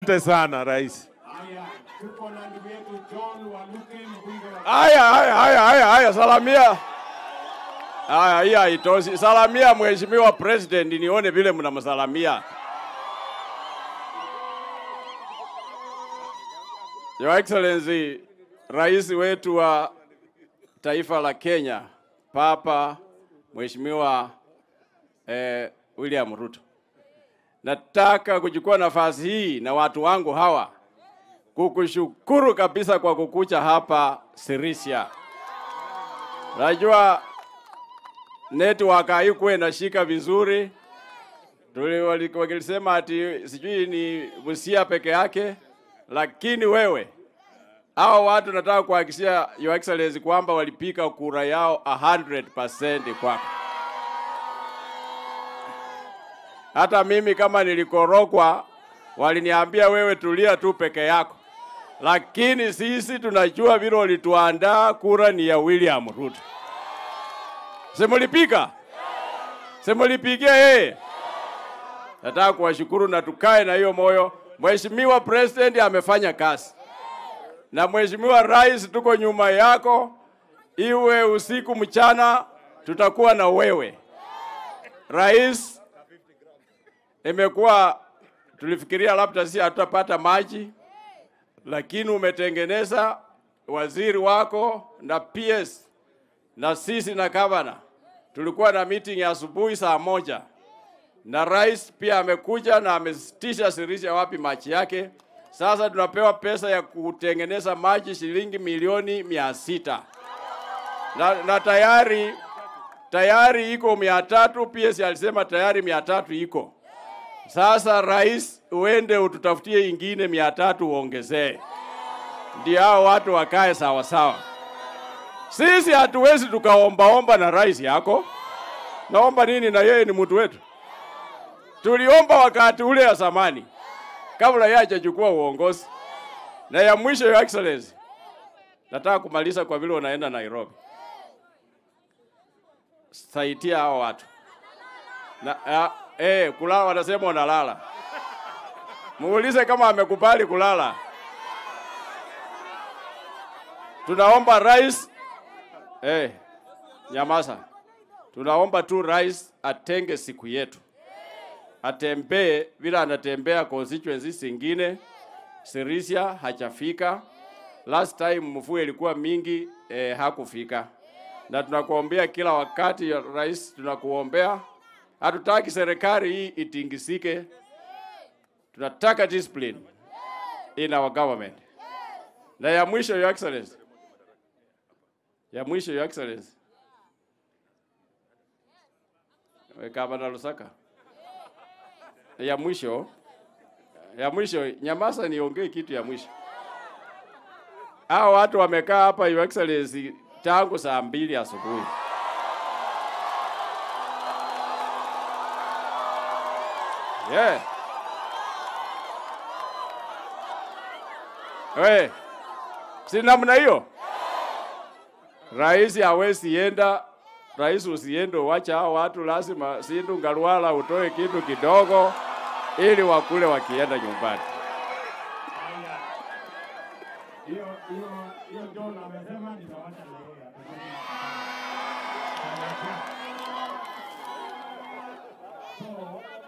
Asante sana rais. Haya, tuko na ndugu yetu John Waluke, mbunge wa Haya, haya, haya, haya, haya, salamia. Haya, hii haitoshi. Salamia mheshimiwa president, nione vile mnamsalamia. Your Excellency, rais wetu wa taifa la Kenya, Papa Mheshimiwa eh, William Ruto, nataka kuchukua nafasi hii na watu wangu hawa kukushukuru kabisa kwa kukucha hapa Sirisia. Najua network haikuwa inashika vizuri, Tuli- wali- wakilisema ati sijui ni Busia peke yake, lakini wewe hao watu nataka kuhakikishia Your Excellency kwamba walipiga kura yao 100% kwako. Hata mimi kama nilikorokwa, waliniambia wewe tulia tu peke yako, lakini sisi tunajua vile walituandaa, kura ni ya William Ruto. Simulipiga, simulipigia yeye. Nataka kuwashukuru na tukae na hiyo moyo. Mheshimiwa President amefanya kazi, na Mheshimiwa Rais, tuko nyuma yako, iwe usiku mchana, tutakuwa na wewe Rais. Imekuwa tulifikiria labda sisi hatutapata maji, lakini umetengeneza waziri wako na PS na sisi na gavana tulikuwa na meeting ya asubuhi saa moja na rais pia amekuja na amesitisha Sirisia wapi maji yake. Sasa tunapewa pesa ya kutengeneza maji shilingi milioni mia sita na, na tayari tayari iko mia tatu. PS alisema tayari mia tatu iko sasa. Rais, uende ututafutie ingine mia tatu uongezee, ndio hao watu wakae sawa sawa. Sisi hatuwezi tukaombaomba na rais yako. Naomba nini? Na yeye ni mtu wetu. Tuliomba wakati ule ya zamani, kabla yeye hajachukua uongozi. Na ya mwisho, Your Excellency, nataka kumaliza kwa vile unaenda Nairobi, saidia hao watu na ya, eh, kulala, wanasema unalala. Muulize kama amekubali kulala. Tunaomba rais Eh, nyamaza. Tunaomba tu rais atenge siku yetu, atembee vile anatembea constituency zingine. Sirisia hajafika. Last time mvua ilikuwa mingi eh, hakufika, na tunakuombea kila wakati ya rais, tunakuombea. Hatutaki serikali hii itingisike, tunataka discipline in our government. Na ya mwisho, Your Excellency, ya mwisho Your Excellency. Gavana Lusaka. Ya mwisho ya mwisho, nyamaza niongee kitu ya mwisho. Hao watu wamekaa hapa Your Excellency tangu saa mbili asubuhi. Yeah. We, si namna hiyo? Rais hawezi enda, rais usiende, wacha hao watu, lazima Sindu Ngalwala utoe kitu kidogo ili wakule wakienda nyumbani. Haya. Hiyo hiyo hiyo John amesema nitawacha na yeye atasema. So,